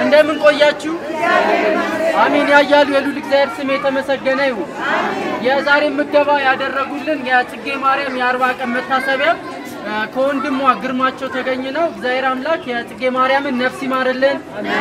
እንደምን ቆያችሁ? አሜን ያያሉ የሉል እግዚአብሔር ስም የተመሰገነ ይሁን። የዛሬ ምገባ ያደረጉልን የጽጌ ማርያም የአርባ ቀን መታሰቢያ እ፣ ከወንድሟ ግርማቸው ተገኝ ነው። እግዚአብሔር አምላክ የጽጌ ማርያምን ነፍስ ይማርልን።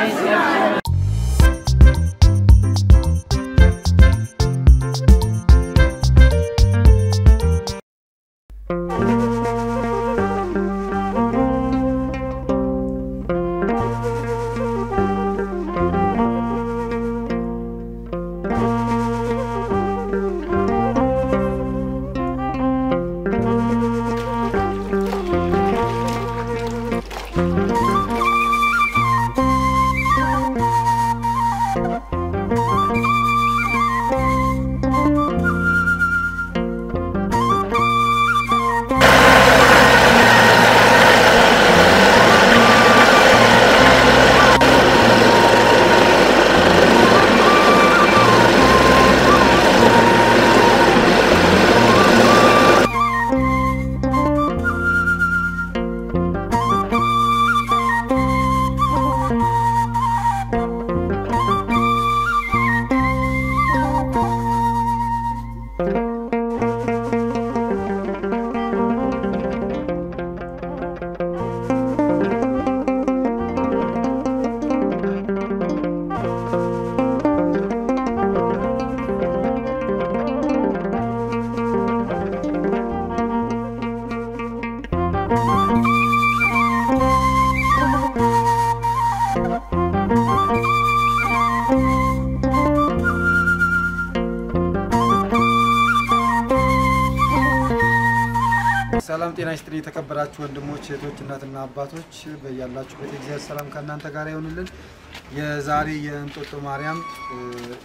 ሰላም ጤና ይስጥልኝ። የተከበራችሁ ወንድሞች እህቶች፣ እናትና አባቶች በያላችሁበት የእግዚአብሔር ሰላም ከእናንተ ጋር ይሆንልን። የዛሬ የእንጦጦ ማርያም እ፣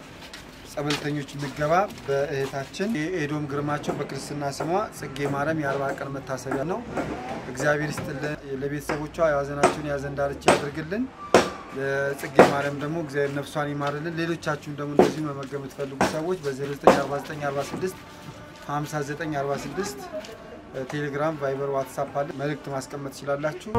ጸበልተኞች ምገባ በእህታችን የኤዶም ግርማቸው በክርስትና ስሟ ጽጌ ማርያም የአርባ ቀን መታሰቢያ ነው። እግዚአብሔር ይስጥልን። ለቤተሰቦቿ የሀዘናቸውን የሀዘን ዳርቻ ያድርግልን። ለጽጌ ማርያም ደግሞ እግዚአብሔር ነፍሷን ይማርልን። ሌሎቻችሁም ደግሞ እንደዚሁ መመገብ የምትፈልጉ ሰዎች በ094946 5946 ቴሌግራም፣ ቫይበር፣ ዋትሳፕ አለ። መልእክት ማስቀመጥ ትችላላችሁ።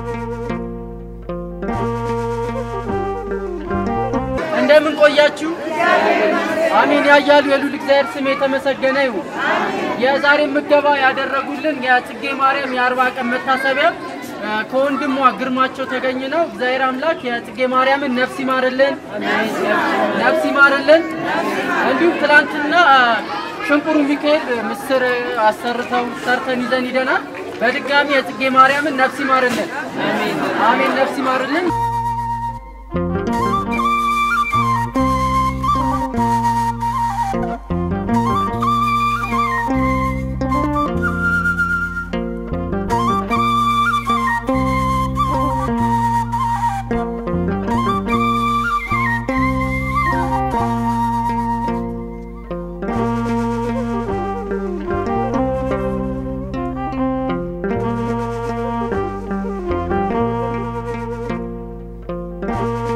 እንደምን ቆያችሁ? አሜን ያያሉ የሉል እግዚአብሔር ስም የተመሰገነ ይሁን። የዛሬ ምገባ ያደረጉልን የጽጌ ማርያም የአርባ ቀን መታሰቢያ እ፣ ከወንድሟ ግርማቸው ተገኝ ነው። እግዚአብሔር አምላክ የጽጌ ማርያምን ነፍስ ይማርልን፣ ነፍስ ይማርልን። እንዲሁም ትላንትና እ፣ ሽንቁሩ ሚካኤል ምስር አሰርተው ሰርተን ይዘን ሂደናል። በድጋሚ የጽጌ ማርያምን ነፍስ ይማርልን፣ አሜን ነፍስ ይማርልን። Thank